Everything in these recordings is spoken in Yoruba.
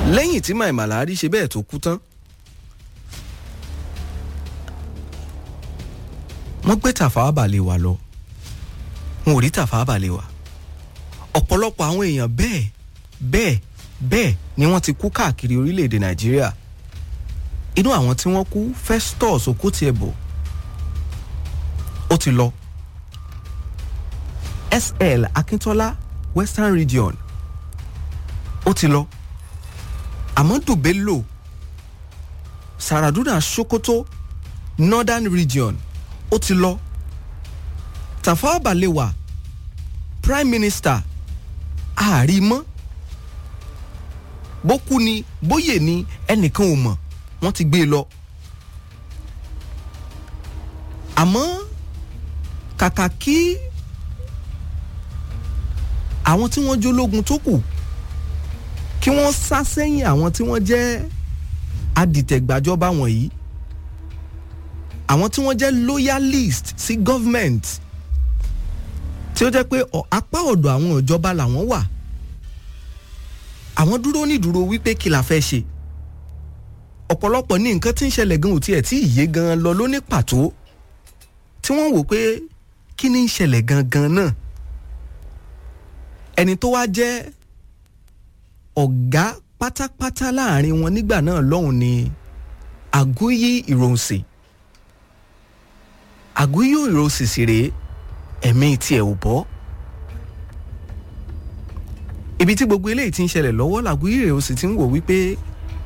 lẹ́yìn tí Mai Malari ṣe bẹ́ẹ̀ tó kú tán wọ́n gbé Tafawa Balewa lọ wọn ò rí Tafawa Balewa ọ̀pọ̀lọpọ̀ àwọn èèyàn bẹ́ẹ̀ bẹ́ẹ̀ bẹ́ẹ̀ ni wọ́n ti kú káàkiri orílẹ̀-èdè Nàìjíríà inú àwọn tí wọ́n kú Festus Okotiebo ó ti lọ SL Akintola Western Region ó ti lọ Amadu Bello Saraduna Sokoto Northern Region ó ti lọ Tafawa Balewa Prime Minister ààrí mọ́ bó kú ni bóyè ni ẹnìkan ò mọ̀ wọ́n ti gbé e lọ. àmọ́ kàkà kí àwọn tí wọ́n jólógun tó kù kí wọ́n sá sẹ́yìn àwọn tí wọ́n jẹ́ adìtẹ̀gbàjọba wọ̀nyí àwọn tí wọ́n jẹ́ loyalist sí government tí ó jẹ́ pé apá ọ̀dọ̀ àwọn ìjọba làwọn wà àwọn dúró nídúró wípé kí la fẹ́ ṣe ọ̀pọ̀lọpọ̀ ní nǹkan tí ń ṣẹlẹ̀ gan ò tiẹ̀ tí ìyé gan lọ ló ní pàtó tí wọ́n wò pé kí ni ń ṣẹlẹ̀ gangan náà ẹni tó wá jẹ́ ọ̀gá pátápátá láàrin wọn nígbà náà lọ́hùn ni Aguiyi Ironsi Aguiyi Ironsi sì rèé ẹ̀mí tiẹ̀ ò bọ́ ibi tí gbogbo eléyìí ti ń ṣẹlẹ̀ lọ́wọ́ làgùyí rẹ̀ ó sì ti ń wò wípé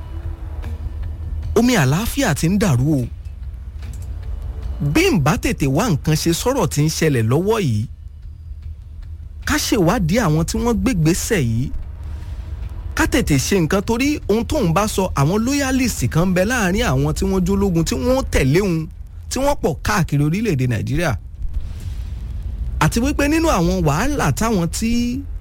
omi àlàáfíà ti ń dàrú o bí n bá tètè wá nǹkan ṣe sọ̀rọ̀ tí ń ṣẹlẹ̀ lọ́wọ́ yìí ká ṣèwádìí àwọn tí wọ́n gbégbésẹ̀ yìí ká tètè ṣe nǹkan torí ohun tóun bá sọ àwọn loyalist kan ń bẹ láàrin àwọn tí wọ́n jólógun tí wọ́n tẹ̀lé òun tí wọ́n pọ̀ káàkiri orílẹ̀-èdè Nàìjíríà àti wípé nínú àwọn wàhálà táwọn tí